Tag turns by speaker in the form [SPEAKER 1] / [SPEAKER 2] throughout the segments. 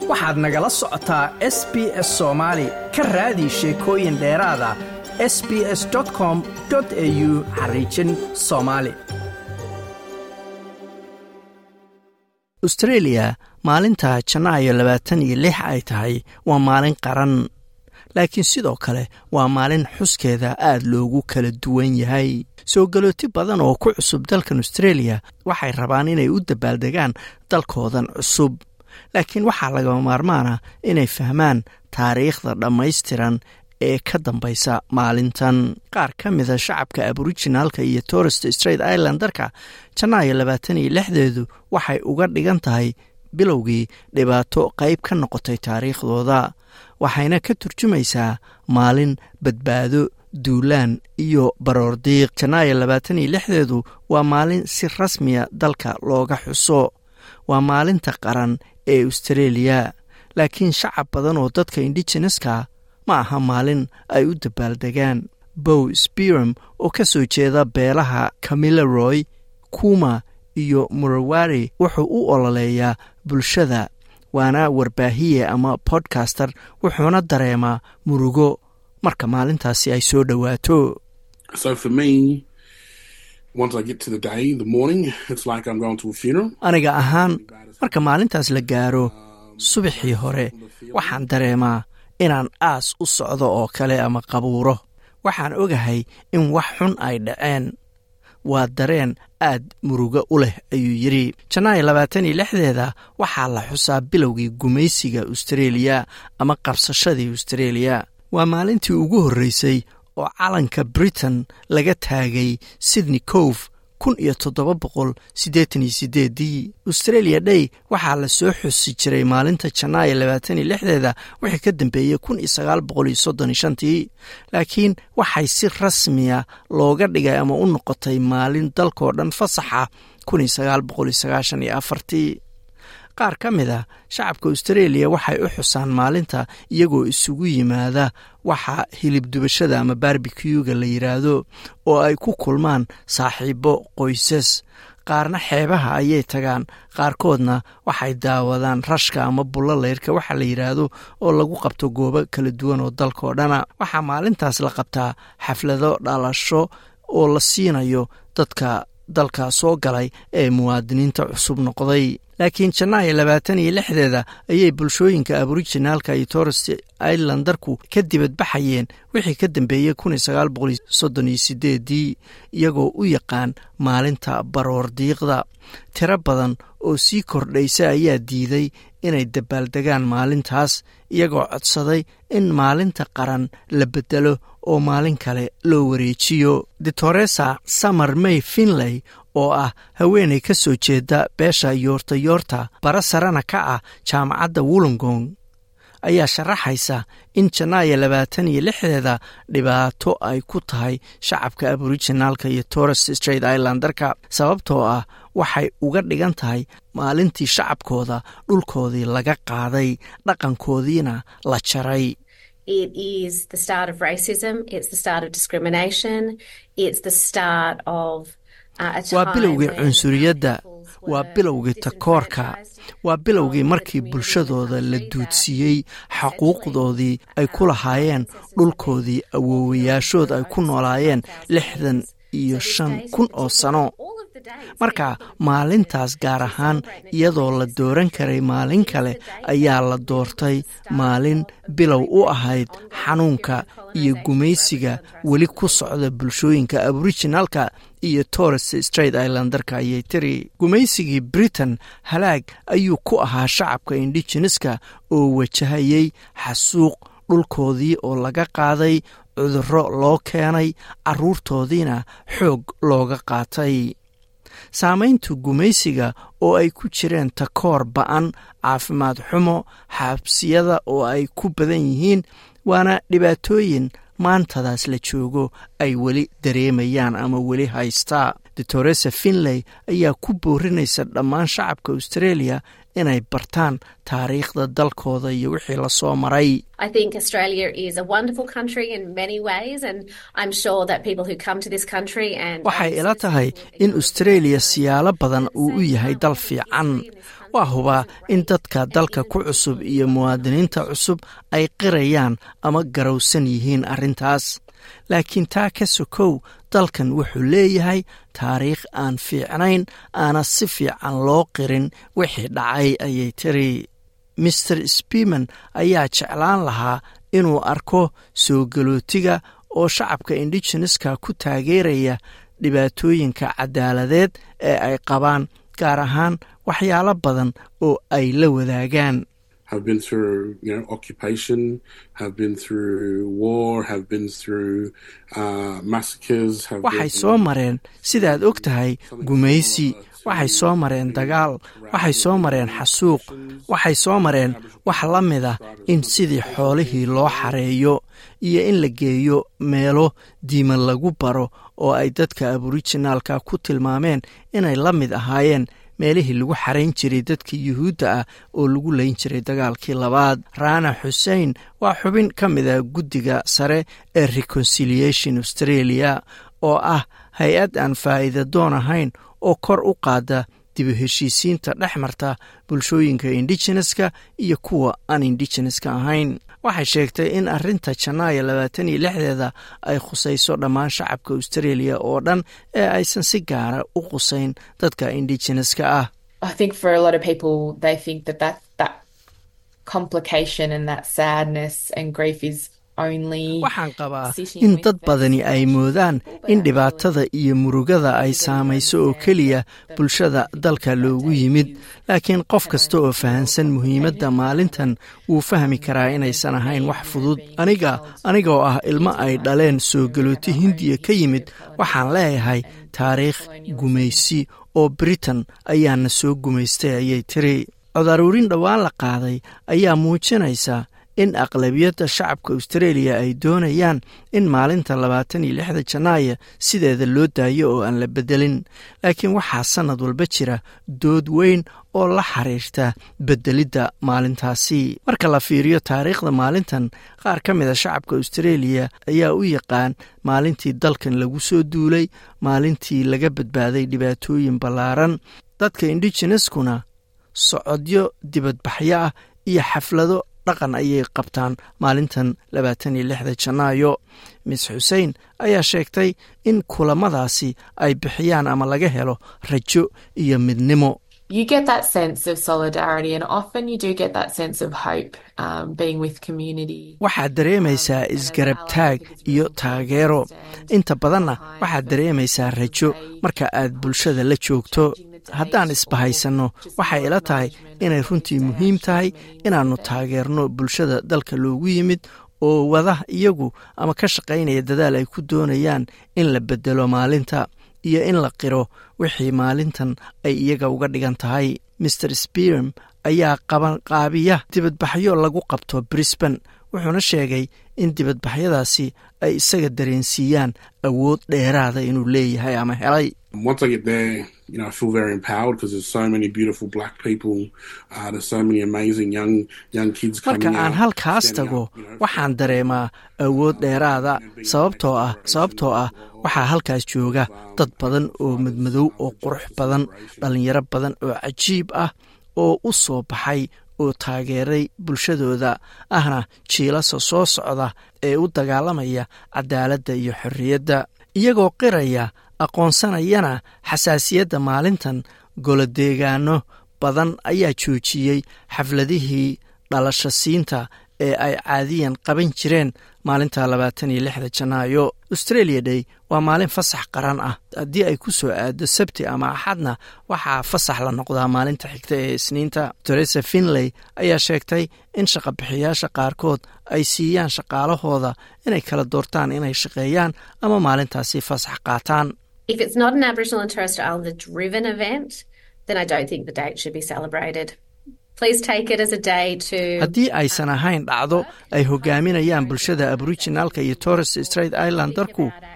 [SPEAKER 1] waxaad nagala socotaa s b s soomaali ka raadi sheekooyin dheeraada s b s com au xariijin soomaali austreeliya maalinta janaayo labaatan iyo lix ay tahay waa maalin qaran laakiin sidoo kale waa maalin xuskeeda aad loogu kala duwan yahay soo galooti badan oo ku cusub dalkan austreeliya waxay rabaan inay u dabaaldegaan dalkoodan cusub laakiin waxaa lagama maarmaana inay fahmaan taariikhda dhammaystiran ee ka dambaysa maalintan qaar ka mida shacabka aborijinaalka iyo torest straight islandarka janaayo labaatan iyo lixdeedu waxay uga dhigan tahay bilowgii dhibaato qayb ka noqotay taariikhdooda waxayna ka turjumaysaa maalin badbaado duulaan iyo baroordiiq janaayo labaatan iyo lixdeedu waa maalin si rasmiya dalka looga xuso waa maalinta qaran ee austreeliya laakiin shacab badan oo dadka indigeneska ma aha maalin ay u dabaaldegaan bow spiram oo ka soo jeeda beelaha camileroy kuma iyo murawari wuxuu u ololeeyaa bulshada waana warbaahiye ama bodcaster wuxuuna dareemaa murugo marka maalintaasi ay soo dhowaato aniga ahaan marka maalintaas la gaaro subaxii hore waxaan dareemaa inaan aas u socdo oo kale ama qabuuro waxaan ogahay in wax xun ay dhaceen waa dareen aad murugo u leh ayuu yidhi janaayo labaatan iyo lixdeeda waxaa la xusaa bilowgii gumaysiga austreeliya ama qabsashadii austreeliya waa maalintii ugu horreysay oo calanka britain laga taagay sydney cove kun iyo toddoba boqol siddeetan iyo sideedii australia day waxaa la soo xusi jiray maalinta janaayo labaatan iyo lixdeeda wixii ka dambeeyey kun iyo sagaal boqol iyo soddon iyo shantii laakiin waxay si rasmiya looga dhigay ama u noqotay maalin dalkoo dhan fasaxa kun iyo sagaal boqol iyo sagaashan iyo afartii qaar ka mid a shacabka australia waxay u xusaan maalinta iyagoo isugu yimaada waxa hilib dubashada ama barbikuuga la yidhaahdo oo ay ku kulmaan saaxiibo qoysas qaarna xeebaha ayay tagaan qaarkoodna waxay daawadaan rashka ama bullolayrka waxa la yidhaahdo oo lagu qabto goobo kala duwan oo dalkao dhana waxaa maalintaas la qabtaa xaflado dhalasho oo la siinayo dadka dalka soo galay ee muwaadiniinta cusub noqday laakiin janaayo labaatan iyo lixdeeda ayay bulshooyinka aborijinaalka iyo torres islandarku ka dibadbaxayeen wixii ka dambeeyey kun iyo sagaal boqol soddon iyo sideedii iyagoo u yaqaan maalinta baroordiiqda tiro badan oo sii kordhaysa ayaa diiday inay dabaaldegaan maalintaas iyagoo codsaday in maalinta qaran la bedelo oo maalin kale loo wareejiyo ditoresa summer may finley oo ah haweenay ka soo jeeda beesha yoorta yoorta bara sarena ka ah jaamacadda wollongong ayaa sharaxaysa in janaayo labaatan iyo lixdeeda dhibaato ay ku tahay shacabka aborijinaalka iyo torres straight islandarka sababtoo ah waxay uga dhigan tahay maalintii shacabkooda dhulkoodii laga qaaday dhaqankoodiina la jaray waa bilowgii cunsuriyadda waa bilowgii takoorka waa bilowgii markii bulshadooda la duudsiiyey xaquuqdoodii ay ku lahaayeen dhulkoodii awoowayaashood ay ku noolaayeen lixdan iyo shan kun oo sano marka maalintaas gaar ahaan iyadoo la dooran karay maalin kale ayaa la doortay maalin bilow u ahayd xanuunka iyo gumaysiga weli ku socda bulshooyinka aborijinaalka iyo torres straight islandarka ayay tiri gumaysigii britain halaag ayuu ku ahaa shacabka indigeneska oo wajahayey xasuuq dhulkoodii oo laga qaaday cudurro loo keenay carruurtoodiina xoog looga qaatay saamaynta gumaysiga oo ay ku jireen takoor ba'an caafimaad xumo xabsiyada oo ay ku badan yihiin waana dhibaatooyin maantadaas la joogo ay weli dareemayaan ama weli haystaa doctoresa finley ayaa ku boorinaysa dhammaan shacabka australia inay bartaan taariikhda dalkooda iyo wixii lasoo maray waxay ila tahay in australia siyaalo badan uu u yahay dal fiican waa hubaa in dadka dalka ku cusub iyo muwaadiniinta cusub ay qirayaan ama garowsan yihiin arrintaas laakiin taa ka sokow dalkan wuxuu leeyahay taariikh aan fiicnayn aana si fiican loo qirin wixii dhacay ayay tiri master speman ayaa jeclaan lahaa inuu arko soo galootiga oo shacabka indigeneska ku taageeraya dhibaatooyinka cadaaladeed ee ay qabaan gaar ahaan waxyaalo badan oo ay la wadaagaan
[SPEAKER 2] have been through, you know, occupation, have been through war, have been through uh, massacres. Have
[SPEAKER 1] waxay soo mareen sidaad og tahay gumaysi waxay soo mareen dagaal waxay soo mareen xasuuq waxay soo mareen wax la mid ah in sidii xoolihii loo xareeyo iyo in la geeyo meelo diima lagu baro oo ay dadka aborijinaalka ku tilmaameen inay la mid ahaayeen meelihii lagu xarayn jiray dadka yuhuudda ah oo lagu layn jiray dagaalkii labaad raana xussein waa xubin ka mid a guddiga sare ee reconciliation australia oo ah hay-ad aan faa'iida doon ahayn oo kor u qaada dibu heshiisiinta dhex marta bulshooyinka indigeneska iyo kuwa aan indigeneska ahayn waxay sheegtay in arrinta janaayo labaatan iyo lixdeeda ay khusayso dhammaan shacabka australia oo dhan ee aysan si gaara u qusayn dadka indigeneska ah waxaan qabaa in dad badani ay moodaan in dhibaatada iyo murugada ay saamayso oo keliya bulshada dalka loogu yimid laakiin qof kasta oo fahansan muhiimadda maalintan wuu fahmi karaa inaysan ahayn wax fudud aniga anigoo ah ilmo ay dhaleen soo galooti hindiya ka yimid waxaan leeyahay taariikh gumaysi oo britain ayaana soo gumaystay ayay tiri codaruurin dhowaan la qaaday ayaa muujinaysa in aqlabiyadda shacabka australia ay doonayaan in maalinta labaatan iyo lixda janaaya sideeda loo daayo oo aan la bedelin laakiin waxaa sannad walba jira dood weyn oo la xiriirta bedelidda maalintaasi marka la fiiriyo taariikhda maalintan qaar ka mid a shacabka australia ayaa u yaqaan maalintii dalkan lagu soo duulay maalintii laga badbaaday dhibaatooyin ballaaran dadka indigeneskuna socodyo dibadbaxyo ah iyo xaflado dhaqan ayay qabtaan maalintan labaatan iyo lixda janaayo mis xuseen ayaa sheegtay in kulamadaasi ay bixiyaan ama laga helo rajo iyo midnimo
[SPEAKER 3] you get that sense of solidarity and often you do get that sense of hope um, being with community
[SPEAKER 1] waxaad dareemaysaa isgarab taag iyo taageero inta badanna waxaad dareemaysaa rajo marka aad bulshada la joogto haddaan isbahaysanno waxay ila tahay inay runtii muhiim tahay inaannu taageerno bulshada dalka loogu yimid oo wada iyagu ama ka shaqaynaya dadaal ay ku doonayaan in la bedelo maalinta iyo in la qiro wixii maalintan ay iyaga uga dhigan tahay master sperm ayaa qabanqaabiya dibadbaxyo lagu qabto brisban wuxuuna sheegay in dibadbaxyadaasi ay isaga dareensiiyaan awood dheeraada inuu leeyahay ama helay
[SPEAKER 2] you know, I feel very empowered because there's so many beautiful black people. Uh, there's so many amazing young young kids coming
[SPEAKER 1] marka aan
[SPEAKER 2] out,
[SPEAKER 1] halkaas
[SPEAKER 2] standing
[SPEAKER 1] tago
[SPEAKER 2] up, you know,
[SPEAKER 1] waxaan dareemaa awood dheeraada sababtoo ah sababtoo ah waxaa halkaas jooga dad badan oo madmadow oo qurux badan dhalinyaro badan oo cajiib ah oo u soo baxay oo taageeray bulshadooda ahna jiilasa soo socda ee u dagaalamaya cadaaladda iyo xorriyadda iyagoo qiraya aqoonsanayana xasaasiyadda maalintan golodeegaano badan ayaa joojiyey xafladihii dhalasho siinta ee ay caadiyan qaban jireen maalinta labaatan iyo lixda janaayo australia day waa maalin fasax qaran ah haddii ay ku soo aado sabti ama axadna waxaa fasax la noqdaa maalinta xigta ee isniinta teresa finley ayaa sheegtay in shaqabixiyaasha qaarkood ay siiyaan shaqaalahooda inay kala doortaan inay shaqeeyaan ama maalintaasi fasax qaataan
[SPEAKER 4] If it's not an Aboriginal and Torres Strait Islander driven event, then I don't think the date should be celebrated. Please take it as a day to.
[SPEAKER 1] haddii aysan ahayn dhacdo ay hogaaminayaan bulshada aboriginalka iyo torres straight islandarku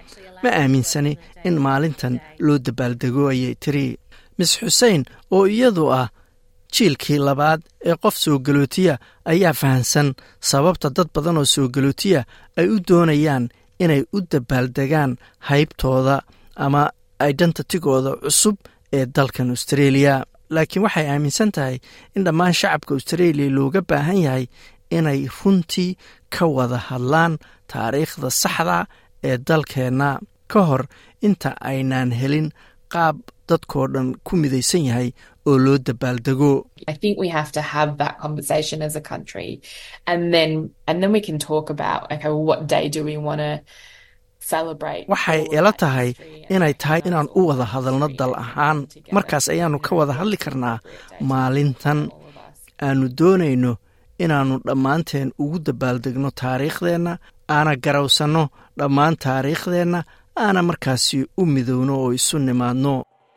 [SPEAKER 1] ma aaminsani in maalintan loo dabaaldego ayay tiri mis xuseen oo iyadu ah jiilkii labaad ee qof soo galootiya ayaa fahansan sababta dad badan oo soo galootiya ay u doonayaan inay u dabaaldegaan haybtooda ama identitigooda cusub ee dalkan australia laakiin waxay aaminsan tahay in dhammaan shacabka australia looga baahan yahay inay runtii ka wada hadlaan taariikhda saxda ee dalkeenna ka hor inta aynaan helin qaab dadkoo dhan ku midaysan yahay oo loo dabaaldego
[SPEAKER 3] I think we have to have that conversation as a country, and then and then we can talk about okay, well, what day do we want to celebrate?
[SPEAKER 1] waxay ila tahay inay tahay inaan u wada hadalno dal ahaan markaas ayaannu ka wada hadli karnaa maalintan aanu doonayno inaannu dhammaanteen ugu dabaaldegno taariikhdeenna aana garawsanno dhammaan taariikhdeenna aana markaasi u midowno oo isu nimaadno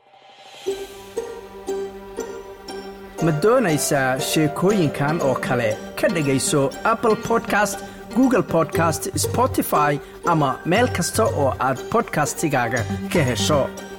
[SPEAKER 1] ma doonaysaa sheekooyinkan oo kale ka dhegayso apple podcast google podcast spotify ama meel kasta oo aad podcastigaaga ka hesho